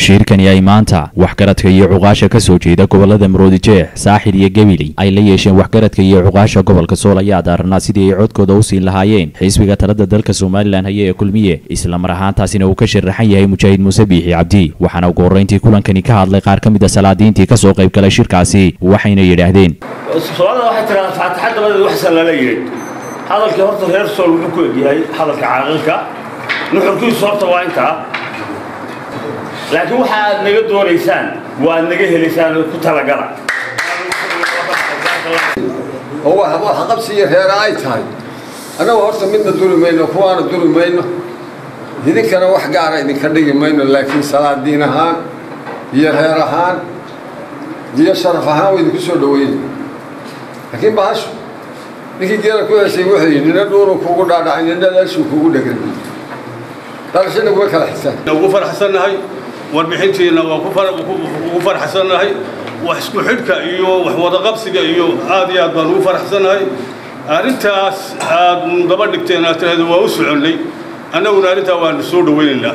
shirkani ay maanta waxgaradka iyo cuqaasha ka soo jeeda gobolada maroodijeex saaxil iyo gabiley ay la yeesheen waxgaradka iyo cuqaasha gobolka sool ayaa daaranaa sidii ay codkooda u siin lahaayeen xisbiga talada dalka somalilan haya ee kulmiye islamar ahaantaasina uu ka sharaxan yahay mujaahid muuse biixi cabdi waxaana ugu horreyntii kulankani ka hadlay qaar ka mid a salaadiintii ka soo qayb galay shirkaasi waxayna yidhaahdeen soomaalida waxay tiraa faataxa dabadeed waxsan lala yidhi hadalkii horta reer sool wuxuu ku egyahay hadalka caaqilka nuxurkiisu horta waa intaa laakiin waxa aad naga doonaysaan waa aad naga helaysaan ku talagala oo wax qabsi iyo reera ay tahay annagu horta midna duri mayno kuwaana duri mayno idinkana wax gaara idinka dhigi mayno laakiin salaadiin ahaan iyo reer ahaan iyo sharaf ahaan waa idinku soo dhaweyna laakiin bahashu ninkii geela ku heshay wuxuu yidhi nina dhuuru kugu dhaadhacay nina leeshuu kugu dhegan dhalashana kuma kala xisaan ugu faraxsannahay warbixintiina waa ugu faraxsannahay wax isku xidhka iyo wax wadaqabsiga iyo aad iyo aad baan ugu faraxsannahay arrintaas aad daba dhigteen aad tiraahdo waa u soconnay annaguna arrintaa waanu soo dhawaynaynaa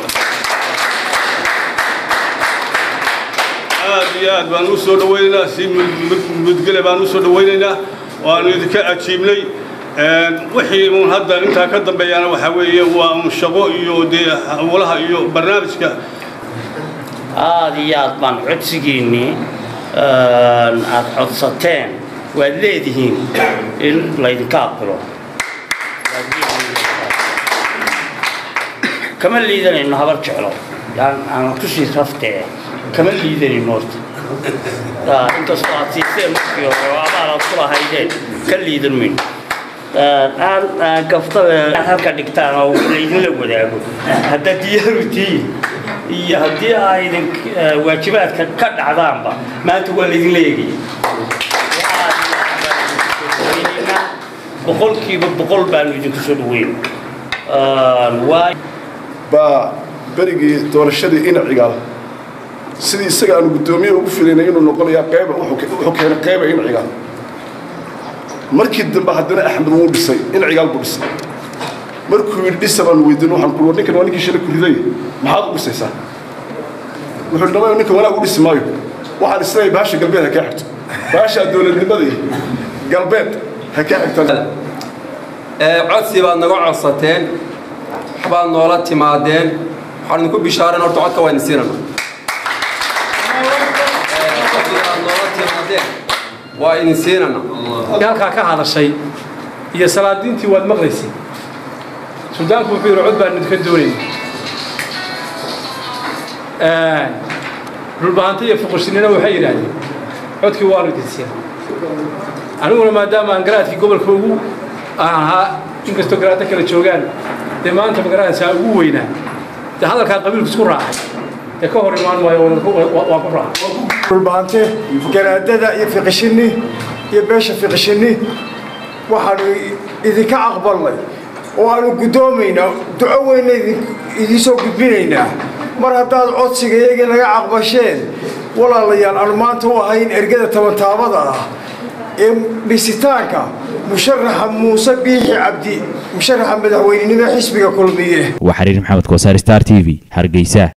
aad iyo aad baan u soo dhawaynaynaa si mudgele baan u soo dhawaynaynaa waanu idinka ajiibnay wixii uun hadda intaa ka dambeeyana waxaa weeye waa un shaqo iyo dee hawlaha iyo barnaamijka aada iyo aad baan codsigiinnii aad codsateen waad leedihiin in laydinka aqbilo kama liidanayno habar jeclo aan tushii raftee kama liidanayno horta inkastoo aad siiseen markii hore oo abaal aad ku lahaydeen ka liidan mayno aan gaftada halka dhigtaan oo laydinla wadaago haddaad diyaaru tihiin iyo haddii aydin waajibaadka ka dhacdaanba maanta waa laydinla eegaya boqolkiiba boqol baanu idinku soo dhaweyn baa berigii doorashadii inaciga sidii isaga aanu guddoomiye ugu filaynay inuu noqonayaa qayba wuxuu keenay qayba inaciga markii dambe haddana axmed wuu dhisay inacigaal buu dhisay markuu yidhi dhisa baan weydiin waxaan ku ninkan waa ninkii shalay ku riday maxaad u dhisaysaa wuxuu dhamay ninkan wanaag u dhisi maayo waxaan isleeyahay bahasha galbeed ha kaa xigto bahasha dowladnimada iyo galbeed ha kaa xigta codsi baad naga codsateen waxbaad noola timaadeen waxaan idinku bishaareen horta codka waa idin siinana codsibaad noola timaadeen waa idin siinana halkaa ka hadashay iyo salaadiintii waad maqlaysay suldaanku wuxuu yidhi cod baan idinka doonayna dhulbahanta iyo fuqursinina waxay yidhaahdeen codkii waanu idin siina aniguna maadaama aan garaadkii gobolka ugu aan ahaa inkastoo garaadda kala joogaan dee maanta magaraadsaa ugu weynaa dee hadalkaa qabiilku isku raacay dee ka hor imaan maayo waa ku raacay dhulbahante garaadada iyo fiqishinni iyo beesha fiqishinni waxaanu idinka aqbalnay oo aanu guddoomaynaa duco weyna idiin soo gudbinaynaa mar haddaad codsiga iyagii naga caqbasheen walaalayaal aanu maanta u ahayn ergada tabantaabada ah ee dhisitaanka musharaxa muuse biixi cabdi musharaxa madaxweynenimo xisbiga kulmiye waa xariir maxamed koosaar star t v hargeysa